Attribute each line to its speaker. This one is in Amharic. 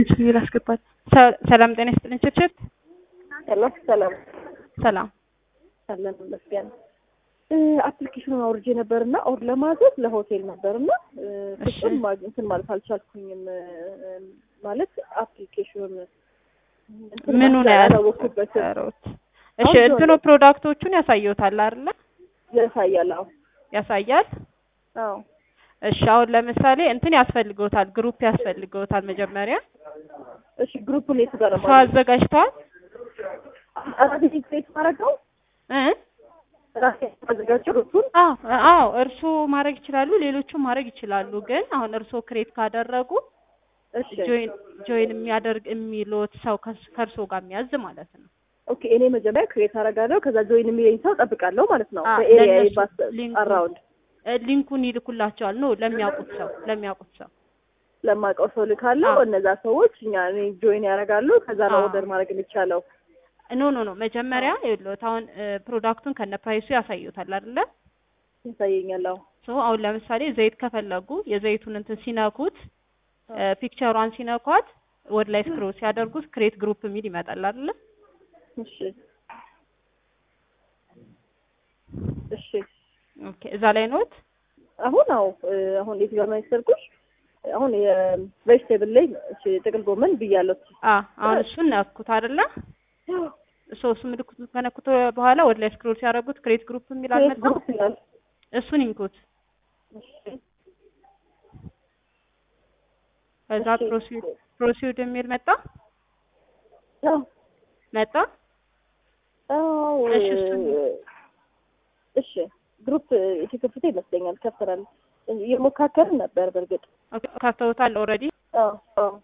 Speaker 1: ብዬ ላስገባት። ሰላም ጤና ይስጥልኝ ችርችር።
Speaker 2: ሄሎ ሰላም
Speaker 1: ሰላም
Speaker 2: አለን ይመስገን። አፕሊኬሽኑን አውርጄ ነበርና ኦር ለማዘዝ ለሆቴል ነበርና
Speaker 1: እሺ።
Speaker 2: ፍጹም ማ- እንትን ማለት አልቻልኩኝም። ማለት አፕሊኬሽኑን እንትን
Speaker 1: ምኑ
Speaker 2: ማለት
Speaker 1: ነው
Speaker 2: ያላወኩበትም
Speaker 1: ያሰሩት? እሺ
Speaker 2: አሁን
Speaker 1: እንትኑ ፕሮዳክቶቹን ያሳየውታል አይደለ?
Speaker 2: ያሳያል። አዎ
Speaker 1: ያሳያል።
Speaker 2: አዎ
Speaker 1: እሺ አሁን ለምሳሌ እንትን ያስፈልገውታል፣ ግሩፕ ያስፈልገውታል። መጀመሪያ
Speaker 2: እሺ ግሩፑን የቱ ጋር ነው
Speaker 1: ሰው አዘጋጅተዋል
Speaker 2: ራሴ ክሬት ማድረግ ነው
Speaker 1: እ
Speaker 2: ራሴ ማዘጋጀው ግሩፑን
Speaker 1: አዎ አዎ እርስዎ ማድረግ ይችላሉ፣ ሌሎቹም ማድረግ ይችላሉ። ግን አሁን እርስዎ ክሬት ካደረጉ
Speaker 2: እሺ
Speaker 1: ጆይን ጆይን የሚያደርግ የሚሉት ሰው ከስ- ከእርስዎ ጋር የሚያዝ ማለት ነው።
Speaker 2: ኦኬ እኔ መጀመሪያ ክሬት አደርጋለሁ ከዛ ጆይን የሚለኝ ሰው ጠብቃለሁ ማለት ነው
Speaker 1: አዎ፣
Speaker 2: በኤሪያ
Speaker 1: ለእነሱ
Speaker 2: ባስ
Speaker 1: ሊንኩ-
Speaker 2: አራውንድ
Speaker 1: እ ሊንኩን ይልኩላቸዋል ነው ለሚያውቁት ሰው ለሚያውቁት ሰው
Speaker 2: ለማውቀው ሰው ልካለሁ
Speaker 1: አዎ።
Speaker 2: እነዛ ሰዎች እኛ እኔ ጆይን ያደርጋሉ ከዛ ነው
Speaker 1: አዎ።
Speaker 2: ኦርደር ማድረግ የሚቻለው
Speaker 1: ኖ ኖ ኖ መጀመሪያ ይኸውልዎት አሁን እ ፕሮዳክቱን ከነ ፕራይሱ ያሳዩታል አይደለ?
Speaker 2: ያሳየኛል አዎ
Speaker 1: ሶ አሁን ለምሳሌ ዘይት ከፈለጉ የዘይቱን እንትን ሲነኩት እ ፒክቸሯን ሲነኳት ወደ ላይ ስክሮል ሲያደርጉት ክሬት ግሩፕ የሚል ይመጣል አይደለ?
Speaker 2: እሺ እሺ
Speaker 1: ኦኬ እዛ ላይ ኖት
Speaker 2: አሁን አዎ እ አሁን የት ጋር ነው የሰርኩሽ አሁን የቬጅቴብል ላይ እሺ ጥቅል ጎመን ብያለሁ
Speaker 1: አ አሁን እሱን ነኩት አይደለ? ሶ እሱ ምልክቱ ከነኩት በኋላ ወደ ላይ ስክሮል ሲያደርጉት ክሬት ግሩፕ የሚል አልመጣም?
Speaker 2: ግሩፕ ይላል
Speaker 1: እሱን ይንኩት።
Speaker 2: እሺ
Speaker 1: ከዛ
Speaker 2: እሺ።
Speaker 1: ፕሮሲድ ፕሮሲድ የሚል መጣ
Speaker 2: አዎ
Speaker 1: መጣ።
Speaker 2: አዎ
Speaker 1: እሺ፣ እሱን
Speaker 2: እሺ ግሩፕ የተከፈተ ይመስለኛል ከፍተናል እየሞካከርን ነበር በእርግጥ
Speaker 1: ኦኬ ከፍተውታል ኦልሬዲ።
Speaker 2: አዎ አዎ